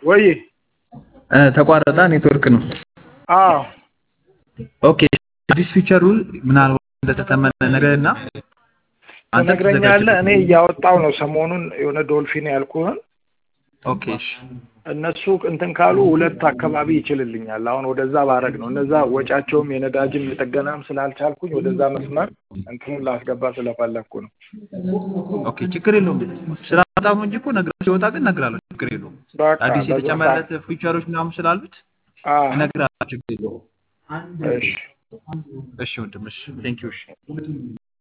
ወይ እ፣ ተቋረጠ። ኔትወርክ ነው። አዎ ኦኬ አዲስ ፊቸሩ ምናልባት እንደተተመነ ነገር እና አንተ ትነግረኛለህ። እኔ ትዘጋጅበት። እያወጣው ነው ሰሞኑን የሆነ ዶልፊን ያልኩህን ኦኬ እሺ እነሱ እንትን ካሉ ሁለት አካባቢ ይችልልኛል። አሁን ወደዛ ባረግ ነው እነዛ ወጫቸውም የነዳጅም የጥገናም ስላልቻልኩኝ ወደዛ መስመር እንትኑን ላስገባ ስለፈለግኩ ነው። ኦኬ ችግር የለውም። ስራ በጣም እንጂ እኮ ነግራ ሲወጣ ግን እነግርሃለሁ። ችግር የለውም። በቃ አዲስ በዛ የተጨመረለት ፊቸሮች ምናምን ስላሉት አዎ፣ እነግርሃለሁ። ችግር የለውም። እሺ እሺ ወንድም እሺ ቴንክ ዩ እሺ